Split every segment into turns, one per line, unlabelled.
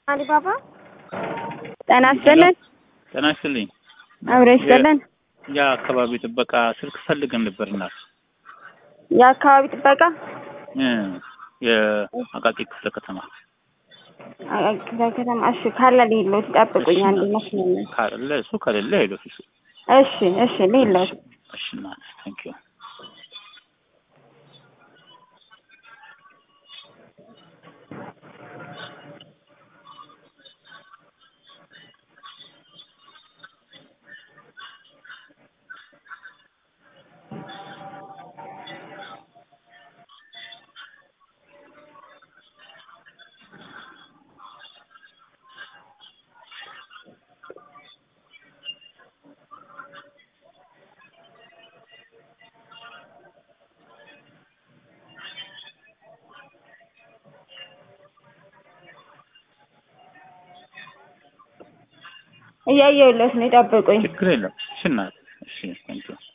አሊባባ ጤና ይስጥልን።
ጤና ይስጥልኝ።
አብረ ይስጥልን።
የአካባቢ ጥበቃ ስልክ ፈልገን ነበር እናት
የአካባቢ ጥበቃ
እ የአቃቂ ክፍለ ከተማ
ክፍለ ከተማ። እሺ ካለ ሌሎት ጠብቁኝ፣ አንድ ይመስለኛል።
ካለ እሱ ከሌለ ሄዶ እሱ
እሺ እሺ ሌሎት
እሺ እናት ታንክ ዩ
እያየሁለት ነው፣ ጠብቁኝ።
ችግር የለም እሺ እናት እሺ ታንክ ዩ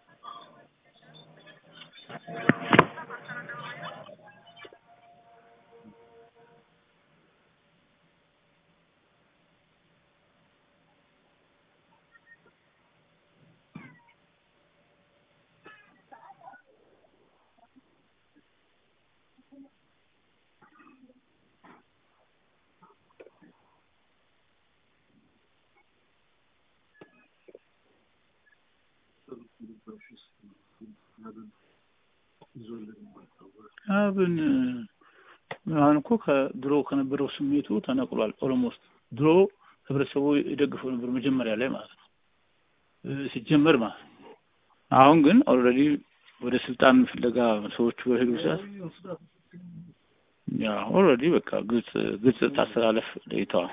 አብን አሁን እኮ ከድሮ ከነበረው ስሜቱ ተነቅሏል። ኦሎሞስት ድሮ ህብረተሰቡ የደግፈው ነበር መጀመሪያ ላይ ማለት ነው ሲጀመር ማለት ነው። አሁን ግን ኦልሬዲ ወደ ስልጣን ፍለጋ ሰዎቹ በሄዱ ሰዓት ያ ኦልሬዲ በቃ ግልጽ ግልጽ ታስተላለፍ ለይተዋል።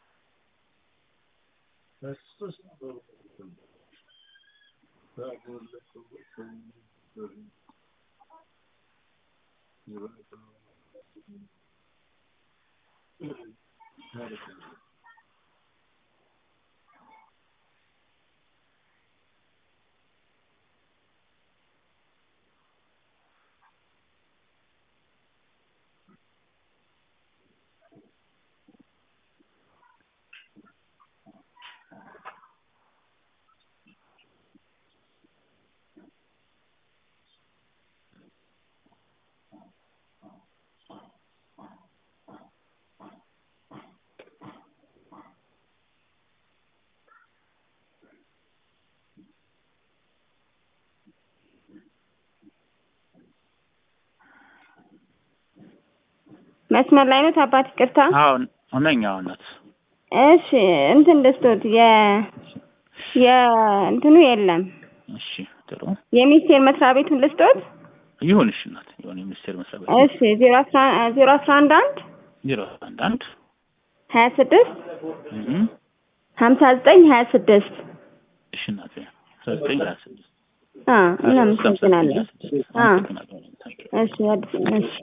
መስመር ላይ ነው አባት፣ ይቅርታ።
አሁን ሁነኛ ናት።
እሺ እንትን ደስቶት የ የእንትኑ የለም
እሺ ጥሩ
የሚኒስቴር መስሪያ ቤቱን ልስጦት።
ይሁን እሺ እናት ይሁን የሚኒስቴር መስሪያ ቤት
እሺ ዜሮ አስራ ዜሮ አስራ አንድ አንድ
ዜሮ አንድ አንድ
ሀያ ስድስት
እህ
ሀምሳ ዘጠኝ ሀያ ስድስት
እሺ እናት ዘጠኝ ሀያ ስድስት
እናመሰግናለን።
አመሰግናለሁ።
እሺ አዲስ እሺ